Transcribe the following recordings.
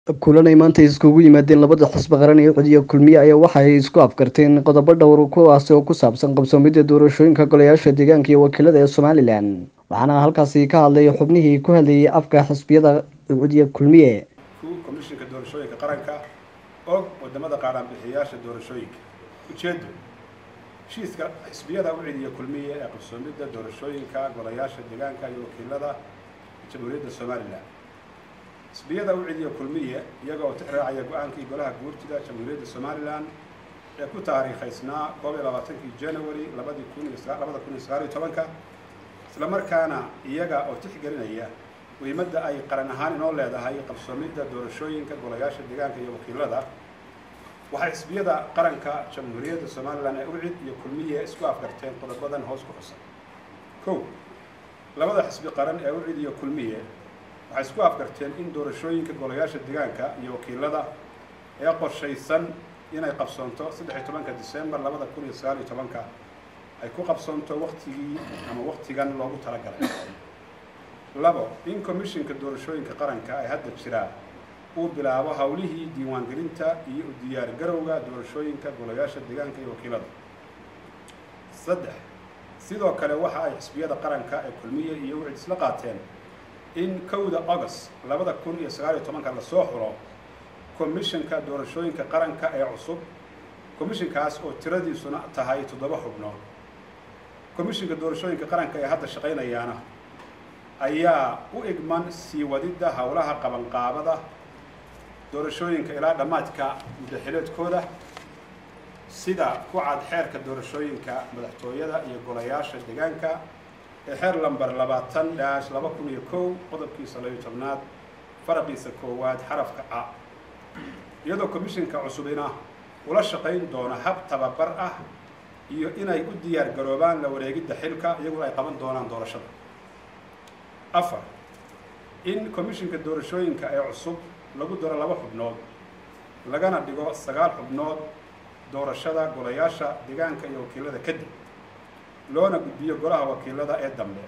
kulanay maanta iskugu yimaadeen labada xisbi qaran ee codiya kulmiye ayaa waxa ay isku afkarteen qodobo dhowr kuwaasi oo ku saabsan qabsoomidda doorashooyinka golayaasha deegaanka iyo wakiilada ee somalilan waxaana halkaasi ka hadlay xubnihii ku hadlayay afka xisbiyada codiya kulmiye komishinka doorashooyinka qaranka og wadamada qaaraanbixiyayaasha doorashooyinka ujeedo heshiiska xisbiyada u celiya kulmiye ee qabsoomidda doorashooyinka golayaasha deegaanka iyo wakiilada jamhuuriyadda somalilan xisbiyada u celiya kulmiye iyaga oo tixraacaya go-aankii golaha guurtida jamhuuriyadda somalilan ee ku taariikhaysnaa koob iyo labaatankii january labadii kun iyo labada kun iyo sagaal iyo tobanka isla markaana iyaga oo tixgelinaya muhiimadda ay qaran ahaan inoo leedahay qabsoomidda doorashooyinka golayaasha deegaanka iyo wakiilada waxay xisbiyada qaranka jamhuuriyadda somalilan ee ucid iyo kulmiye isku afgarteen qodobadan hoos ku xusan kow labada xisbi qaran ee ucid iyo kulmiye waxay isku afgarteen in doorashooyinka golayaasha deegaanka iyo wakiilada ee qorshaysan inay qabsoonto saddex iyo tobanka december labada kun iyo sagaal iyo tobanka ay ku qabsoonto waktigii ama waktigan loogu talagalay labo in commishinka doorashooyinka qaranka ay hadda jiraa uu bilaabo howlihii diiwaangelinta iyo u diyaargarowga doorashooyinka golayaasha deegaanka iyo wakiilada saddex sidoo kale waxa ay xisbiyada qaranka ee kulmiye iyo ucid isla qaateen in kowda august labada kun iyo sagaal iyo tobanka lasoo xulo commishinka doorashooyinka qaranka ee cusub commishinkaas oo tiradiisuna tahay toddoba xubnood commishinka doorashooyinka qaranka ee hadda shaqaynayaana ayaa u igman sii wadidda howlaha qabanqaabada doorashooyinka ilaa dhammaadka muddaxileedkooda sida ku cad xeerka doorashooyinka madaxtooyada iyo golayaasha deegaanka ee xeer lamber labaatan dhaash laba kun iyo kow qodobkiisa labiyo tobnaad faraqiisa koowaad xarafka a iyadoo commishinka cusubina ula shaqayn doona hab tababar ah iyo inay u diyaar garoobaan la wareegidda xilka iyaguna ay qaban doonaan doorashada afar in commishinka doorashooyinka ee cusub lagu daro laba xubnood lagana dhigo sagaal xubnood doorashada golayaasha deegaanka iyo wakiilada kadib loona gudbiyo golaha wakiilada ee dambe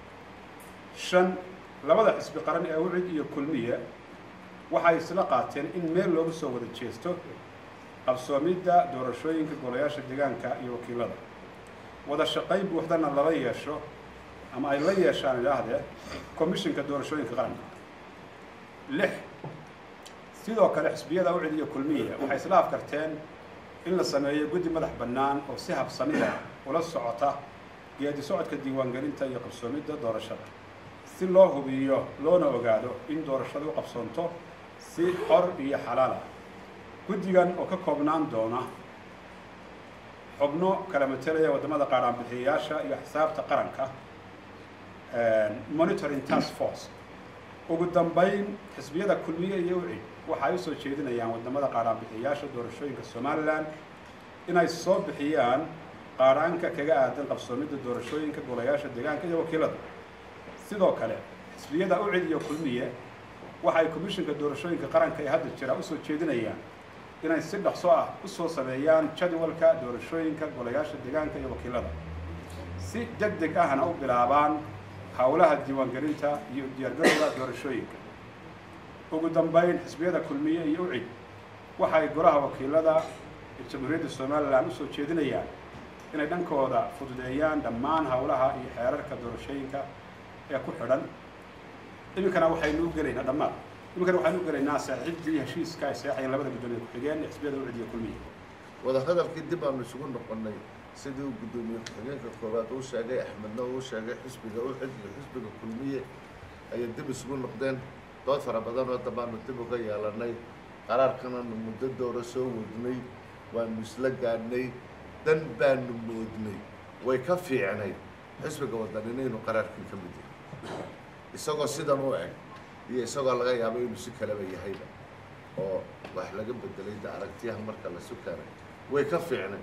shan labada xisbi qaran ee ucid iyo kulmiye waxay isla qaateen in meel loogu soo wada jeesto qabsoomidda doorashooyinka golayaasha deegaanka iyo wakiilada wada shaqayn buuxdana lala yeesho ama ay la yeeshaan idhaahdee commishinka doorashooyinka qaranka lix sidoo kale xisbiyada ucid iyo kulmiye waxay isla afkarteen in la sameeyo guddi madax bannaan oo si habsamiya ula socota geedi socodka diiwaangelinta iyo qabsoomidda doorashada si loo hubiyo loona ogaado in doorashadu u qabsoonto si xor iyo xalaal ah guddigan oo ka koobnaan doona xubno kala matelaya waddamada qaaraanbixiyayaasha iyo xisaabta qaranka monitoring task force ugu dambayn xisbiyada kulmiye iyo ucid waxay usoo jeedinayaan waddamada qaaraanbixiyayaasha doorashooyinka somalilan inay soo bixiyaan qaaraanka kaga aadan qabsoomidda doorashooyinka golayaasha deegaanka iyo wakiilada sidoo kale xisbiyada ucid iyo kulmiye waxay commishinka doorashooyinka qaranka ee hadda jira usoo jeedinayaan inay si dhaqso ah usoo sameeyaan jadwalka doorashooyinka golayaasha deegaanka iyo wakiilada si deg deg ahna u bilaabaan howlaha diiwaangelinta iyo diyaargarowga doorashooyinka ugu dambayn xisbiyada kulmiye iyo ucid waxay golaha wakiilada ee jamhuuriyadda somalilan usoo jeedinayaan inay dhankooda fududeeyaan dhammaan howlaha iyo xeerarka doorashooyinka ee ku xidhan iminkana waxaynu u gelaynaa dhammaan iminkana waxaynu u gelaynaa saaxiibdii heshiiska ay saexayeen labada guddoomiye ku-xigeen ee xisbiyada ucid iyo kulmiye wadahadalkii dib aanu isugu noqonnay sidii uu guddoomiye ku-xigeenka koowaad uu sheegay axmedna uu sheegay xisbiga ucid iyo xisbiga kulmiye ayay dib isugu noqdeen dood fara badan oo dambaanu dib uga yeelanay qaraarkananu muddo doora soo wadnay waanu isla gaadhnay dan baanu moodnay way ka fiicnay xisbiga waddanina inuu qaraarkii ka mid yahay isagoo sidan u eg iyo isagoo laga yaabo inuu si kaleba yahayba oo wax laga bedelay da aragtiyaha marka la sukanay way ka fiicnay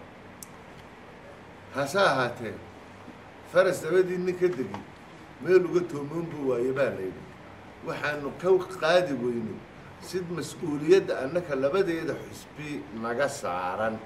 hase ahaatee faras dabadii nin ka degi meel uga toomoon buu waaye baa layidhi waxaanu ka qaadi weynay sid mas-uuliyadda annaka labadeeda xusbi naga saaran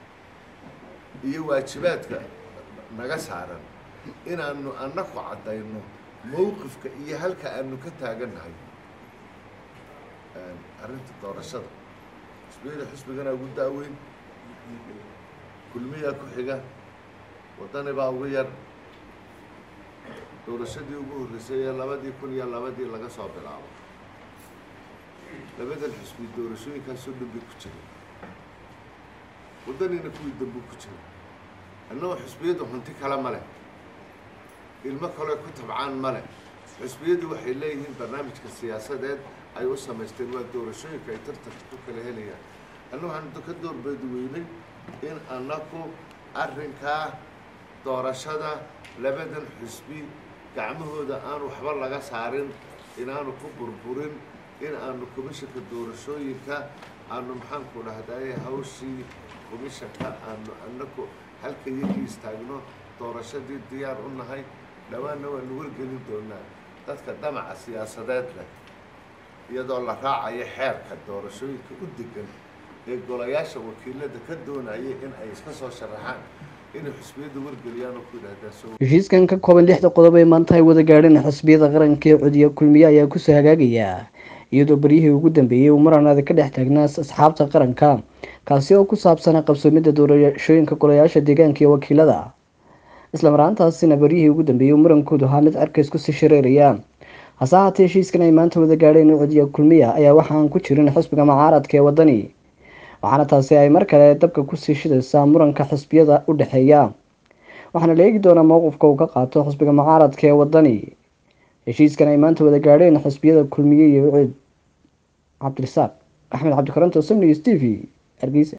iyo waajibaadka naga saaran inaanu annaku caddayno mowqifka iyo halka aanu ka taagannahay arrinta doorashada xisbiyada xisbigana ugu daaweyn kulmiyaa ku xiga waddani baa ugu yar doorashadii ugu horreysay ee labadii kun iyo labadii laga soo bilaabo labadan xisbi doorashooyinkaasoo dhanbay ku jiray waddanina kuwii dambu ku jiray annagoo xisbiyadu hanti kale ma leh ilmo kale ku tabcaan ma leh xisbiyadu waxay leeyihiin barnaamijka siyaasadeed ay u samaysteen waa doorashooyinka ay tartanka ku kala helayaan anna waxaan ka doorbeedi weynay in annaku arrinkaa doorashada labadan xisbi gacmahooda aan waxba laga saarin inaanu ku burburin in aanu komishanka doorashooyinka aanu maxaanku dhahdaye hawshii komishanka aanu annaku halka yagii istaagno doorashadii diyaar u nahay dhawaanna waanu wargelin doonaa dadka damaca siyaasadeed leh iyadoo la raacayo xeerka doorashooyinka u degan ee golayaasha wakiilada ka doonaya in ay iska soo sharaxaan inay xisbiyada wargeliyaan oo ku yidhahdaan soo heshiiskan ka kooban lixda qodob ay maanta ay wada gaadheen xisbiyada qaranka ee codiya kulmiye ayaa kusoo hagaagaya iyadoo beryihii ugu dambeeyey uu maranaada ka dhex taagnaa asxaabta qaranka kaasi oo ku saabsanaa qabsoomidda doorashooyinka golayaasha deegaanka iyo wakiilada isla maraantaasina beryihii ugu dambeeyey uu murankoodu ahaa mid cerkays kusii shareeraya hase haatee heshiiskan ay maanta wada gaadheen codiya kulmiya ayaa waxaan ku jirin xisbiga mucaaradka ee waddani waxaana taasi ay mar kale dabka kusii shidaysaa muranka xisbiyada u dhexeeya waxaana la eegi doonaa mowqifka uu ka qaato xisbiga mucaaradka ee waddani heshiiskan ay maanta wada gaadheen xisbiyada kulmiye iyo cid cabdirasaaq axmed cabdikaranto samnigs t v hargeysa